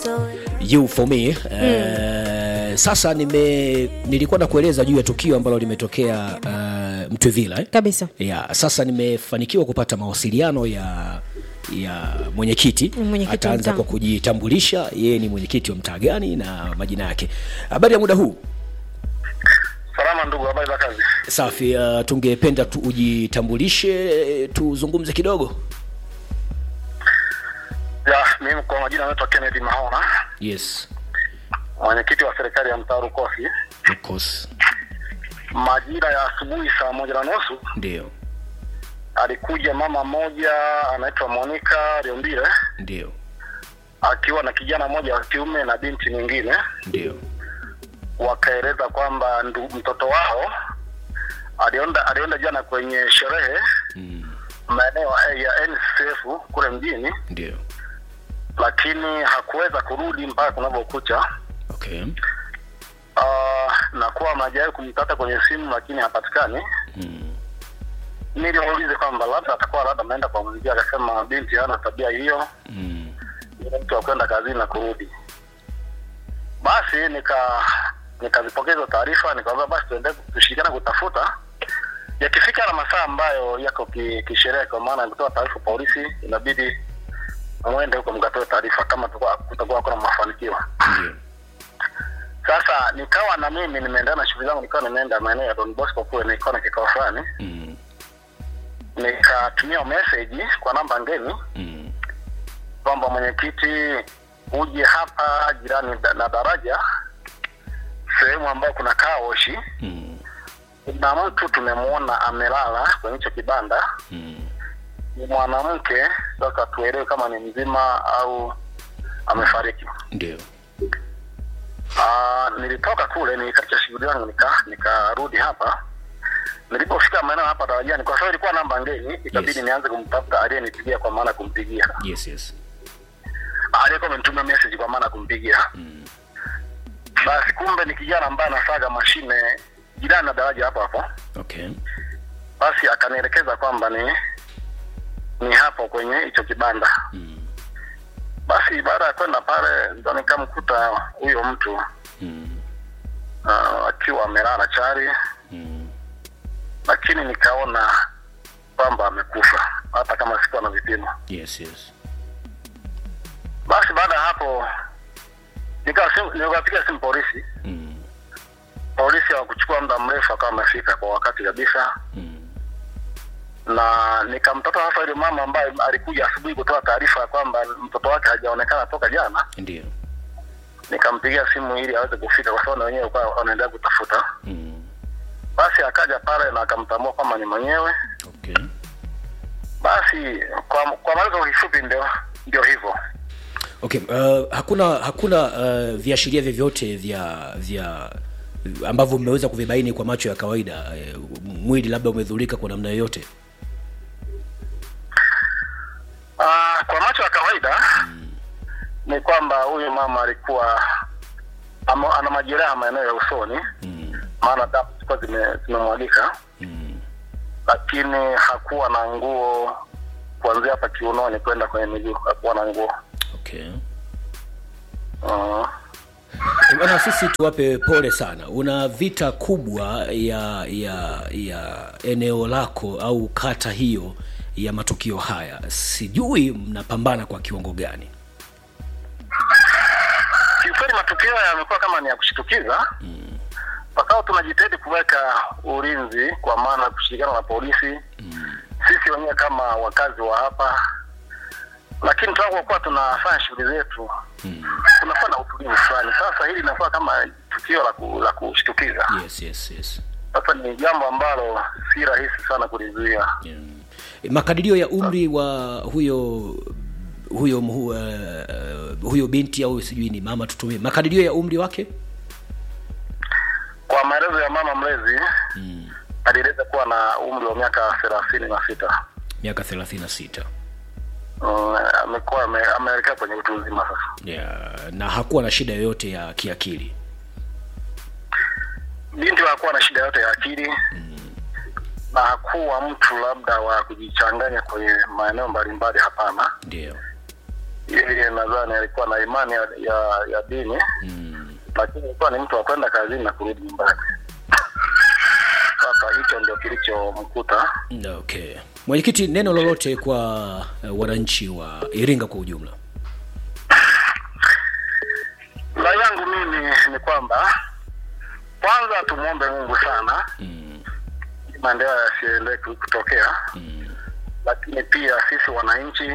you for me uh, sasa nime nilikuwa nakueleza juu ya tukio ambalo limetokea uh, mtwevila eh? kabisa ya sasa nimefanikiwa kupata mawasiliano ya ya mwenyekiti Mwenyekiti wa ataanza mtaa. kwa kujitambulisha yeye ni mwenyekiti wa mtaa gani na majina yake habari ya muda huu Salama ndugu, habari za kazi? safi uh, tungependa tu ujitambulishe tuzungumze kidogo Ya, mimi kwa majina naitwa Kennedy Mahona, yes mwenyekiti wa serikali ya mtaa Rukosi. of course Majira ya asubuhi saa moja na nusu ndio alikuja mama mmoja anaitwa Monica Riombile ndio akiwa na kijana mmoja wa kiume na binti nyingine, ndio wakaeleza kwamba ndu- mtoto wao alienda alienda jana kwenye sherehe mm, maeneo ya NCF kule mjini, ndio lakini hakuweza kurudi mpaka kunavyokucha. okay Uh, na kuwa majawahi kumtata kwenye simu lakini hapatikani. mm, Niliwaulize kwamba labda atakuwa labda ameenda kwa mwenzie, akasema binti hana tabia hiyo, mm, ni mtu wa kwenda kazini na kurudi. Basi nika nikazipokea hizo taarifa, nikamwambia basi tuende tushirikiane kutafuta, yakifika na masaa ambayo yako ki- kisheria, kwa maana ya kutoa taarifa polisi, inabidi mwende huko mkatoe taarifa kama kutakuwa kutakuwa kuna mafanikio. ndio Sasa nikawa na mimi nimeendana na shughuli zangu, nikawa nimeenda maeneo ya Don Bosco kule, nilikuwa na kikao fulani mm, nikatumia message kwa namba ngeni mm, kwamba mwenyekiti uje hapa jirani da- na daraja sehemu ambayo kuna kaoshi mm, kuna mtu tumemwona amelala kwenye hicho kibanda mm, ni mwanamke sasa tuelewe kama ni mzima au amefariki ndio Ah, nilitoka kule nikaacha shughuli zangu nika nikarudi hapa nilipofika maeneo hapa darajani kwa sababu ilikuwa namba ngeni ikabidi Yes. nianze kumtafuta aliyenipigia kwa maana ya kumpigia yes yes aliyekuwa amenitumia message kwa maana ya kumpigia mm, basi kumbe ni kijana ambaye anasaga mashine jirani na daraja hapo hapo okay basi akanielekeza kwamba ni ni hapo kwenye hicho kibanda mm, basi baada ya kwenda pale ndo nikamkuta huyo mtu mm, uh, akiwa amelala chari mm, lakini nikaona kwamba amekufa hata kama sikuwa na vipimo yes yes basi baada ya hapo nikawa simu- nikapiga simu polisi mm, polisi hawakuchukua muda mrefu akawa amefika kwa wakati kabisa mm, na nikamtata sasa yule mama ambaye alikuja asubuhi kutoa taarifa ya kwamba mtoto wake hajaonekana toka jana ndio nikampigia simu ili aweze kufika kwa sababu na wenyewe walikuwa wanaendelea kutafuta mm, basi akaja pale na akamtambua kwamba ni mwenyewe okay basi kwa kwa maelezo kifupi ndio ndio hivyo okay uh, hakuna hakuna uh, viashiria vyovyote vya vya ambavyo mmeweza kuvibaini kwa macho ya kawaida uh, mwili labda umedhurika kwa namna yoyote Ah, kwa macho ya kawaida ni kwamba huyu mama alikuwa ama, ana majeraha maeneo ya usoni mm, maana damu zilikuwa zime- zimemwagika mm, lakini hakuwa na nguo kuanzia hapa kiunoni kwenda kwenye miguu hakuwa na nguo okay uh, bwana sisi tuwape pole sana una vita kubwa ya ya ya eneo lako au kata hiyo ya matukio haya sijui mnapambana kwa kiwango gani kiukweli matukio yamekuwa kama ni ya kushitukiza pakao tunajitahidi kuweka ulinzi kwa maana ya kushirikiana na polisi sisi wenyewe kama wakazi wa hapa lakini tunapokuwa tunafanya shughuli zetu kunakuwa na utulivu fulani sasa hili linakuwa kama tukio la, ku, la kushtukiza yes yes yes sasa ni jambo ambalo si rahisi sana kulizuia yeah. makadirio ya umri wa huyo huyo mhu, uh, uh, huyo binti au sijui ni mama tutumie makadirio ya umri wake kwa maelezo ya mama mlezi alieleza kuwa na umri wa miaka thelathini na sita miaka thelathini na sita Mm, amekuwa ame- ameelekea kwenye utu uzima sasa yeah. na hakuwa na shida yoyote ya kiakili binti hakuwa na shida yote ya akili na hakuwa mtu labda wa kujichanganya kwenye maeneo mbalimbali hapana ndio yeye nadhani alikuwa na imani ya, ya, ya dini mm. lakini alikuwa ni mtu wa kwenda kazini na kurudi nyumbani. Sasa hicho ndio kilichomkuta. okay mwenyekiti neno lolote kwa uh, wananchi wa iringa kwa ujumla La yangu mimi ni kwamba kwanza tumwombe Mungu sana mm. maendeleo yasiendelee kutokea, Mm. lakini pia sisi wananchi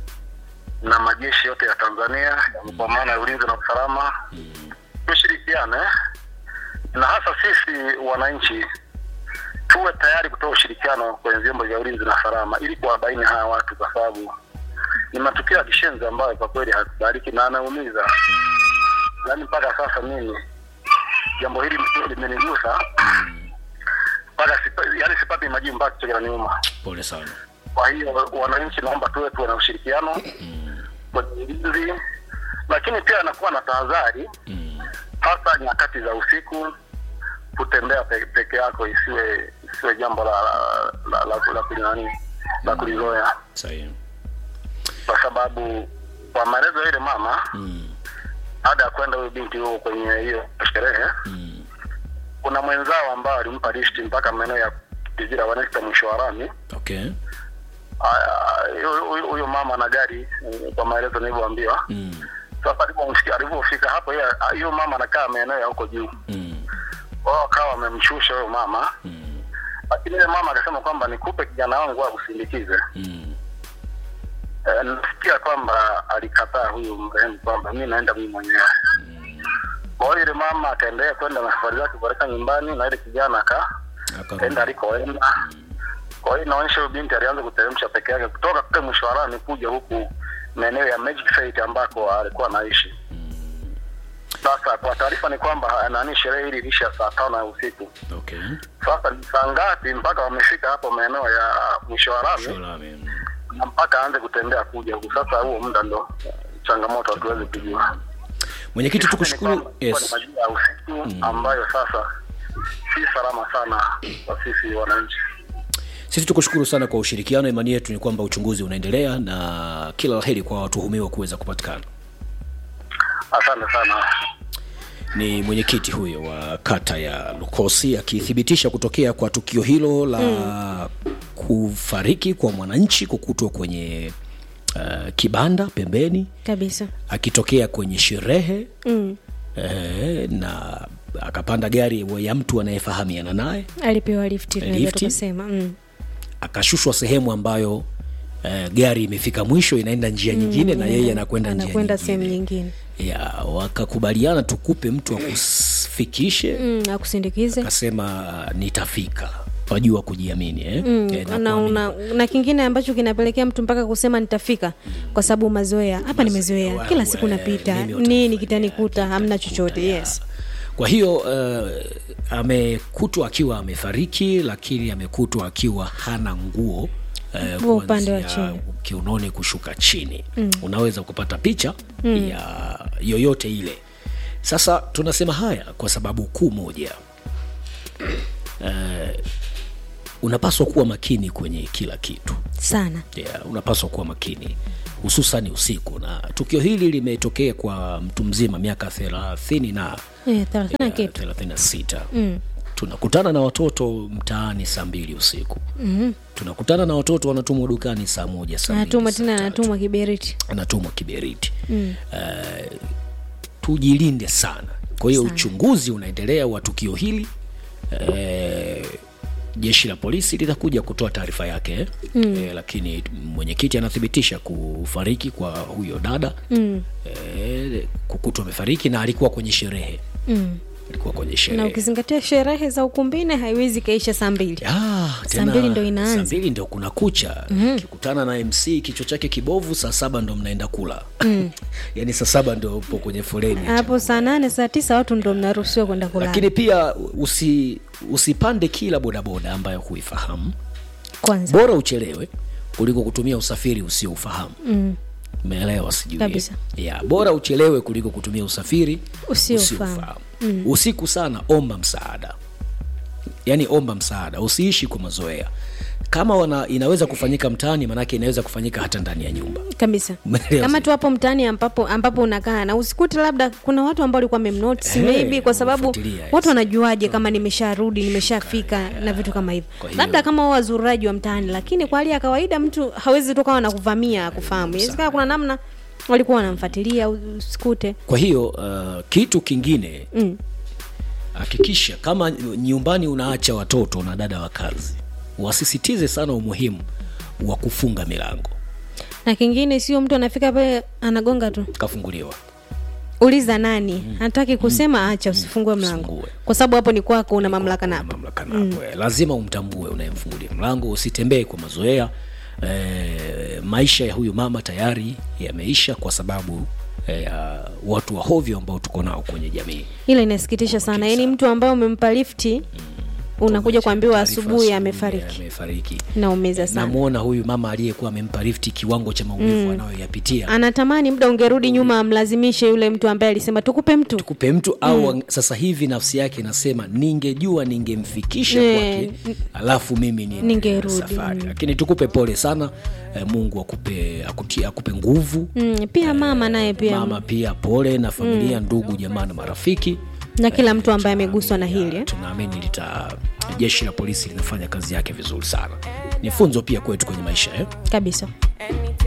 na majeshi yote ya Tanzania kwa maana ya ulinzi na usalama tushirikiane, na hasa sisi wananchi tuwe tayari kutoa ushirikiano kwenye vyombo vya ulinzi na usalama ili kuwabaini hawa watu, kwa sababu ni matukio ya kishenzi ambayo kwa kweli hakubaliki na anaumiza. Yaani mpaka sasa mimi jambo hili limenigusa mpaka sipa, yani sipati majibu mpaka kichwa kinaniuma. pole sana Kwa hiyo wananchi, naomba tuwe tuwe na ushirikiano kwenye ulinzi, lakini pia anakuwa na tahadhari, mm. hasa nyakati za usiku. Kutembea pe, peke yako isiwe isiwe jambo la la la, la, la, kulinani la kulizoea, sahihi kwa sababu kwa maelezo ya ile mama, mm. baada ya kwenda huyo binti huo kwenye hiyo sherehe, mm. kuna mwenzao ambao alimpa listi mpaka maeneo ya Kizira wanaita mwisho wa lami. okay Aya, huyo- huyo huyo mama na gari eh, kwa maelezo nilivyoambiwa mm. sasa alipomsikia alivyofika hapo yeye hiyo mama anakaa maeneo ya huko juu Mm. wao akawa wamemshusha huyo mama Mm. lakini yule mama akasema kwamba nikupe kijana wangu akusindikize Mm. e, nasikia kwamba alikataa huyu mrehemu kwamba mi naenda mimi mwenyewe kwa hiyo yule mama akaendelea kwenda na safari zake kuelekea nyumbani na ile kijana aka Akarudi. enda alikoenda kwa hiyo inaonyesha huyo binti alianza kuteremsha peke yake kutoka kule mwisho wa lami kuja huku maeneo ya Magic Site ambako alikuwa anaishi sasa kwa taarifa ni kwamba nani sherehe hili ilisha saa tano ya usiku okay sasa ni saa ngapi mpaka wamefika hapo maeneo ya mwisho wa lami Sholame. na mpaka aanze kutembea kuja huku sasa huo muda ndo eh, changamoto hatuwezi kujua mwenyekiti Ni tukushukuru kwamba ilikuwa ni yes majira ya usiku ambayo sasa si salama sana kwa sisi wananchi sisi tukushukuru sana kwa ushirikiano imani yetu ni kwamba uchunguzi unaendelea na kila laheri kwa watuhumiwa kuweza kupatikana asante sana ni mwenyekiti huyo wa kata ya lukosi akithibitisha kutokea kwa tukio hilo la mm. kufariki kwa mwananchi kukutwa kwenye uh, kibanda pembeni kabisa akitokea kwenye sherehe mm. eh, na akapanda gari ya mtu anayefahamiana naye alipewa lifti tunaweza Lifti? tukasema mm. akashushwa sehemu ambayo eh, gari imefika mwisho inaenda njia nyingine na yeye anakwenda njia anakwenda sehemu nyingine nyingine ya wakakubaliana tukupe mtu akufikishe mm, akusindikize akasema nitafika wajua kujiamini eh? Mm, Eh, na na, kuamini. una, na kingine ambacho kinapelekea mtu mpaka kusema nitafika kwa sababu mazoea hapa nimezoea Wewe, kila siku napita mimi nini utanifanyia, kitanikuta hamna chochote ya. yes kwa hiyo uh, amekutwa akiwa amefariki lakini amekutwa akiwa hana nguo eh, Nguo upande wa kuanzia chini. kiunoni kushuka chini mm. unaweza kupata picha mm. ya yoyote ile sasa tunasema haya kwa sababu kuu moja eh, unapaswa kuwa makini kwenye kila kitu sana yeah, unapaswa kuwa makini hususan usiku na tukio hili limetokea kwa mtu mzima miaka thelathini na eh, thelathini na ya, kitu 36 mm. tunakutana na watoto mtaani saa mbili usiku mm. tunakutana na watoto wanatumwa dukani saa moja saa mbili, anatumwa saa tena tatu. anatumwa kiberiti anatumwa kiberiti mm. uh, tujilinde sana kwa hiyo Sana. uchunguzi unaendelea wa tukio hili uh, jeshi la polisi litakuja kutoa taarifa yake eh? mm. eh, lakini mwenyekiti anathibitisha kufariki kwa huyo dada mm. eh, kukutwa amefariki na alikuwa kwenye sherehe mm. alikuwa kwenye na sherehe ukizingatia sherehe za ukumbini haiwezi kaisha saa mbili Ah, Saa tena mbili ndo inaanza. saa mbili ndo kuna kucha mm-hmm. kikutana na mc kichwa chake kibovu saa saba ndo mnaenda kula mm. yaani saa saba ndo upo kwenye foleni hapo saa nane saa tisa watu ndo mnaruhusiwa kwenda kulala lakini pia usi, usipande kila bodaboda ambayo huifahamu kwanza bora uchelewe kuliko kutumia usafiri usioufahamu mm. meelewa sijui Kabisa. ya bora uchelewe kuliko kutumia usafiri Usioufahamu. mm. usiku sana omba msaada yaani omba msaada usiishi kwa mazoea kama wana, inaweza kufanyika mtaani maanake inaweza kufanyika hata ndani ya nyumba kabisa Umeelewa kama sasa? tu hapo mtaani ambapo ambapo unakaa na usikute labda kuna watu ambao walikuwa wamemnotice Hey, maybe kwa sababu wamefuatilia, yes. watu wanajuaje kama nimesharudi nimeshafika na vitu kama hivyo Kwa hiyo- labda kama wao wazuraji wa mtaani lakini kwa hali ya kawaida mtu hawezi tu kawa na kuvamia kufahamu inawezekana kuna namna walikuwa wanamfuatilia usikute kwa hiyo uh, kitu kingine mm. hakikisha kama nyumbani unaacha watoto na dada wa kazi wasisitize sana umuhimu wa kufunga milango na kingine sio mtu anafika pale anagonga tu kafunguliwa uliza nani hataki kusema acha usifungue mlango Usifungue. kwa sababu hapo ni kwako una mamlaka Una napo mamlaka napo eh. lazima umtambue unayemfungulia mlango usitembee kwa mazoea e, maisha ya huyu mama tayari yameisha kwa sababu eh, ya watu wa hovyo ambao tuko nao kwenye jamii ila inasikitisha sana yaani mtu ambaye umempa lifti unakuja kuambiwa Taarifa asubuhi amefariki amefariki naumeza sana namwona huyu mama aliyekuwa amempa lifti kiwango cha maumivu anayoyapitia anatamani muda ungerudi nyuma amlazimishe yule mtu ambaye alisema tukupe mtu tukupe mtu au mm. sasa hivi nafsi yake inasema ningejua ningemfikisha Eh, kwake alafu mimi niendelee na ningerudi, safari lakini tukupe pole sana eh, mungu akupe akuti, akupe nguvu mm, pia mama naye pia mama pia pole na familia ndugu jamaa na marafiki na kila mtu ambaye ameguswa na hili eh? tunaamini lita jeshi la polisi linafanya kazi yake vizuri sana ni funzo pia kwetu kwenye maisha eh? kabisa